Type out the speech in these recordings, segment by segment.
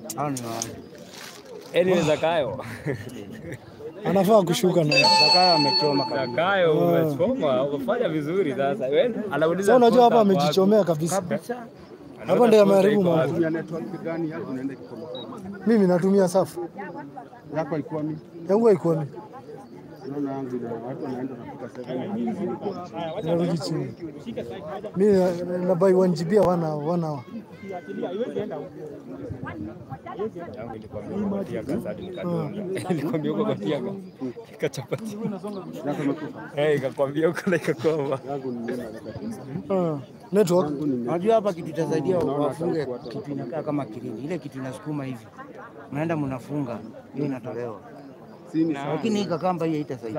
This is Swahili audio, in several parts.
Hao ni wale. Anyway, Zakayo. Anafaa kushuka na Zakayo amechoma kabisa. Zakayo umechoma, umefanya vizuri sasa. Wewe anauliza sasa. Unajua hapa kosa wapi? amejichomea kabisa. Kabisa. Anauliza Hapa ndio kosa ameharibu iko mambo. wapi? Ya network gani yako unaenda Kikomo? Mimi natumia safu Yako ilikuwa mimi. yangu haikuoni, Naona yangu ina watu wanaenda wanafika 7. inarudi chini. Mimi na- na buy 1 GB wana wana Yangu ilikwambia uko kwa tiaga, sasa nikadonga. Ilikwambia uko kwa tiaga. Ikachapati. Yako imekufa. Eh, ikakwambia uko na ikakoma. Yangu ni nini nataka. uh, network Unajua hapa kitu itasaidia wafunge kitu inakaa kama kirindi, ile kitu inasukuma hivi, mnaenda mnafunga, hiyo inatolewa, Sini lakini hii kakamba hii haitasaidia.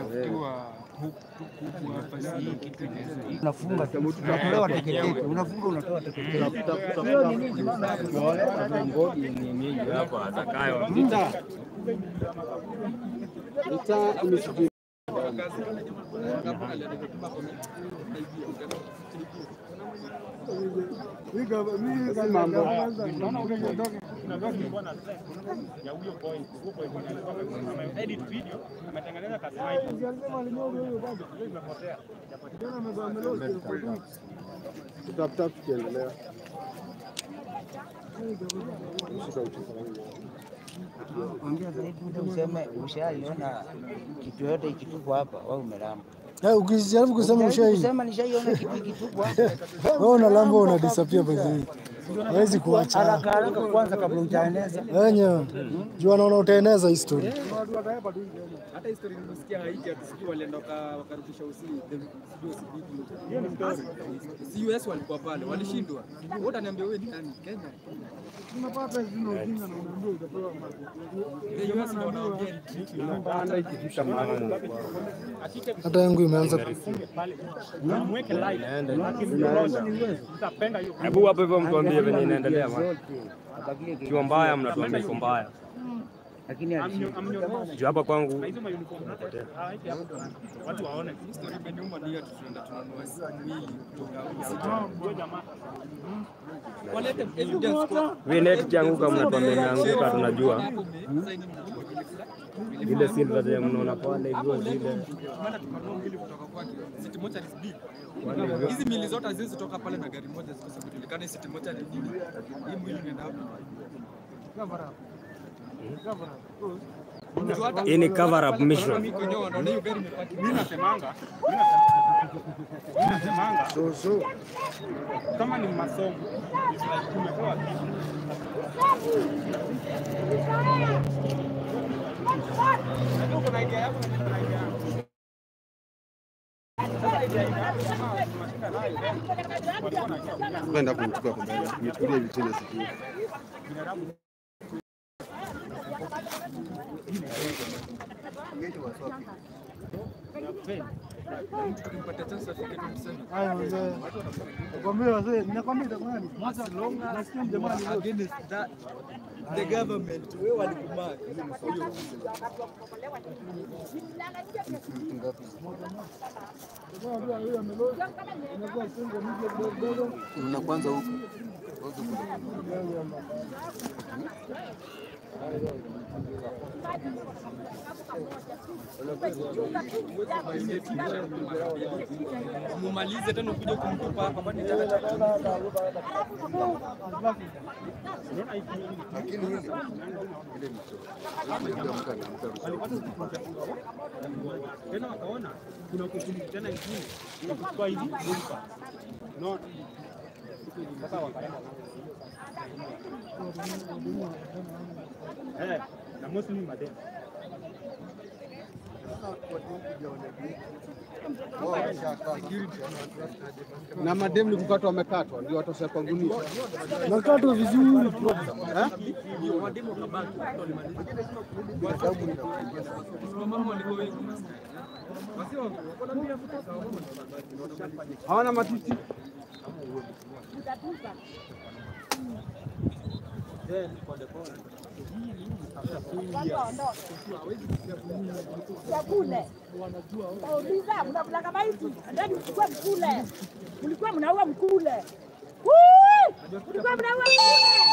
Unafunga tu, unatolewa teketeke, unafunga unatoa teketeke. Hapa Zakayo. Ita imesijui. Mambo. Tutafuta tukiendelea. Ongea zaidi ule useme ushaiona kitu yote ikitupwa hapa, wewe umelamba. eh, ukijaribu kusema ushai Usema nishaiona kitu ikitupwa hapa. wewe unalamba una disappear by the way, hawezi kuacha Haraka haraka kwanza kabla hujaeneza. wenye juu anaona utaeneza hii story. hata historia nimesikia Haiti atusikia walienda waka- wakarudisha usi the- sijui usi- si US walikuwa pale walishindwa. Wewe utaniambia wewe ni nani? Kenya. The US ndio wanaongea ni Anda ikifika mahali Hata yangu imeanza Hebu hapo hivyo mtuambie venye inaendelea bwana. Zote. Abakie kitu. Ikiwa mbaya mnatuambia iko mbaya. Lakini alishinda. Juu hapa kwangu story imeniuma ni hiyo tu tunaenda tunanunua mwili kutoka walete evidence kwa vile net kianguka mnatuambia imeanguka tunajua. Vile silver zenye mnaona pale hivyo zile. maana tukanunua mwili kutoka kwake City Mortuary is big. Hizi mili zote haziwezi toka pale na gari moja zikosa kujulikana City Mortuary ni nini. Hii mwili inaenda wapi? Unajua hata- Hii ni cover up mission. Mimi kwenyewe wanaona hiyo gari imepaki. Mimi nasemanga mimi nasemanga so so kama ni masomo it's like tumepewa kitu Unajua uko na idea yako na niko na idea yangu. Sasa idea yako kama tunashika nayo then walikuwa wanajua kulia. kwenda kumchukua kwa mbele. Nichukulie hivi tena sikio. tukimpatia chance afike 27. haya mzee. Nakwambia wazee, ninakwambia itakuwa ni As long as you are against that the government wewe walikumark hiyo Na kwanza huko. mumalize tena ukuje kumtupa hapa kwani taka Lakini hili ile ni so. Nikiamka na mka. tena wakaona kuna opportunity tena ingine ya kuchukua hivi kulipa. Unaona? Sasa wakaenda eh, na mostly madem Na mademu ni kukatwa wamekatwa ndio watosha kwa gunia. nakatwa vizuri. mama walikuwa wengi Hawana matiti. kule kauliza mnakulaga maiti ndani mchukue mkule mlikuwa mnaua mkule Wui! mlikuwa mnaua mkule